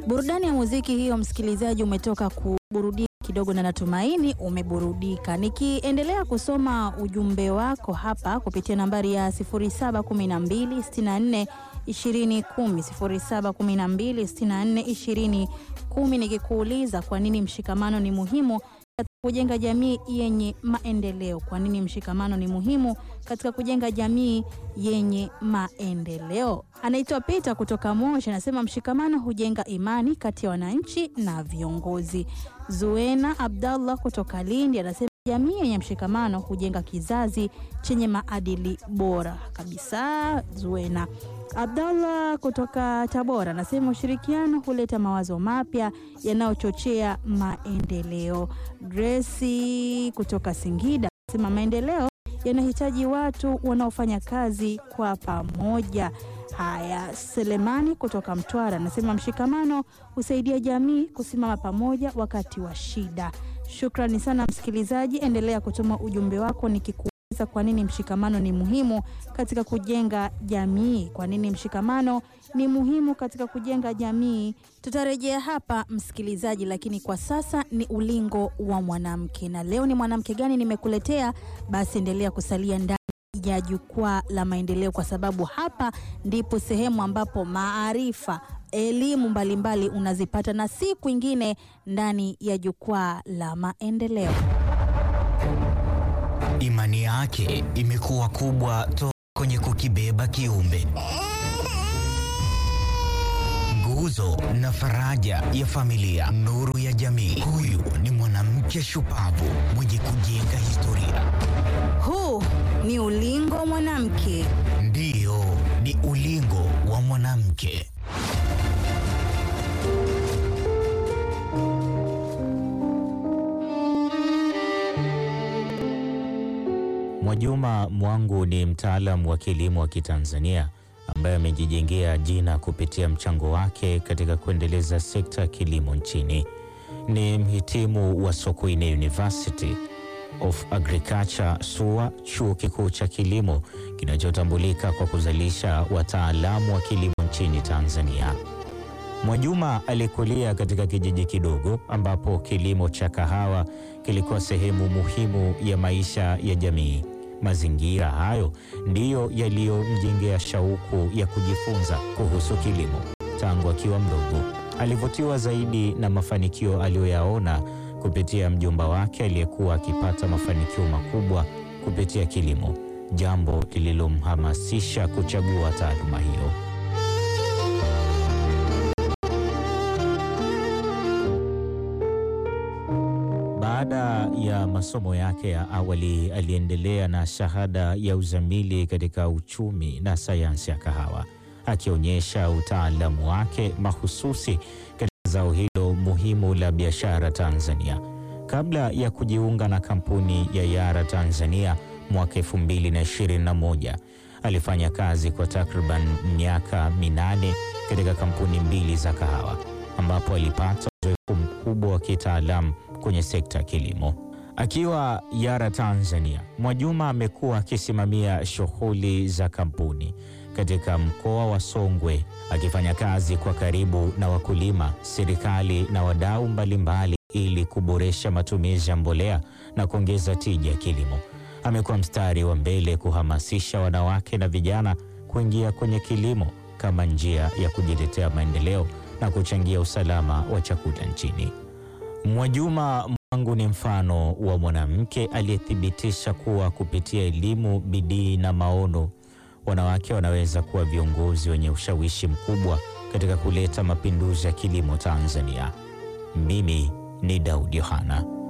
Burudani ya muziki hiyo, msikilizaji, umetoka kuburudika kidogo na natumaini umeburudika. Nikiendelea kusoma ujumbe wako hapa kupitia nambari ya 071264 2010 071264 2010, nikikuuliza kwa nini mshikamano ni muhimu katika kujenga jamii yenye maendeleo. Kwa nini mshikamano ni muhimu katika kujenga jamii yenye maendeleo? Anaitwa Peter kutoka Moshi, anasema mshikamano hujenga imani kati ya wananchi na viongozi. Zuena Abdallah kutoka Lindi anasema jamii yenye mshikamano hujenga kizazi chenye maadili bora kabisa. Zuena Abdallah kutoka Tabora anasema ushirikiano huleta mawazo mapya yanayochochea maendeleo. Grace kutoka Singida anasema maendeleo yanahitaji watu wanaofanya kazi kwa pamoja. Haya, Selemani kutoka Mtwara anasema mshikamano husaidia jamii kusimama pamoja wakati wa shida. Shukrani sana msikilizaji, endelea kutuma ujumbe wako nikiku kwa nini mshikamano ni muhimu katika kujenga jamii? Kwa nini mshikamano ni muhimu katika kujenga jamii? Tutarejea hapa msikilizaji, lakini kwa sasa ni ulingo wa mwanamke, na leo ni mwanamke gani nimekuletea? Basi endelea kusalia ndani ya jukwaa la maendeleo, kwa sababu hapa ndipo sehemu ambapo maarifa elimu mbalimbali unazipata na si kwingine ndani ya jukwaa la maendeleo. Imani yake imekuwa kubwa toka kwenye kukibeba kiumbe, nguzo na faraja ya familia, nuru ya jamii. Huyu ni mwanamke shupavu mwenye kujenga historia. Huu ni ulingo wa mwanamke. Ndiyo, ni ulingo wa mwanamke. Mwajuma Mwangu ni mtaalamu wa kilimo wa Kitanzania ambaye amejijengea jina kupitia mchango wake katika kuendeleza sekta ya kilimo nchini. Ni mhitimu wa Sokoine University of Agriculture SUA, chuo kikuu cha kilimo kinachotambulika kwa kuzalisha wataalamu wa kilimo nchini Tanzania. Mwajuma alikulia katika kijiji kidogo ambapo kilimo cha kahawa kilikuwa sehemu muhimu ya maisha ya jamii. Mazingira hayo ndiyo yaliyomjengea shauku ya kujifunza kuhusu kilimo tangu akiwa mdogo. Alivutiwa zaidi na mafanikio aliyoyaona kupitia mjomba wake aliyekuwa akipata mafanikio makubwa kupitia kilimo, jambo lililomhamasisha kuchagua taaluma hiyo. Baada ya masomo yake ya awali aliendelea na shahada ya uzamili katika uchumi na sayansi ya kahawa, akionyesha utaalamu wake mahususi katika zao hilo muhimu la biashara Tanzania. Kabla ya kujiunga na kampuni ya Yara Tanzania mwaka 2021, alifanya kazi kwa takriban miaka minane katika kampuni mbili za kahawa ambapo alipata uzoefu mkubwa wa kitaalamu kwenye sekta ya kilimo. Akiwa Yara Tanzania, Mwajuma amekuwa akisimamia shughuli za kampuni katika mkoa wa Songwe, akifanya kazi kwa karibu na wakulima, serikali na wadau mbalimbali ili kuboresha matumizi ya mbolea na kuongeza tija ya kilimo. Amekuwa mstari wa mbele kuhamasisha wanawake na vijana kuingia kwenye kilimo kama njia ya kujiletea maendeleo na kuchangia usalama wa chakula nchini. Mwajuma Mwangu ni mfano wa mwanamke aliyethibitisha kuwa kupitia elimu, bidii na maono, wanawake wanaweza kuwa viongozi wenye ushawishi mkubwa katika kuleta mapinduzi ya kilimo Tanzania. Mimi ni Daudi Yohana.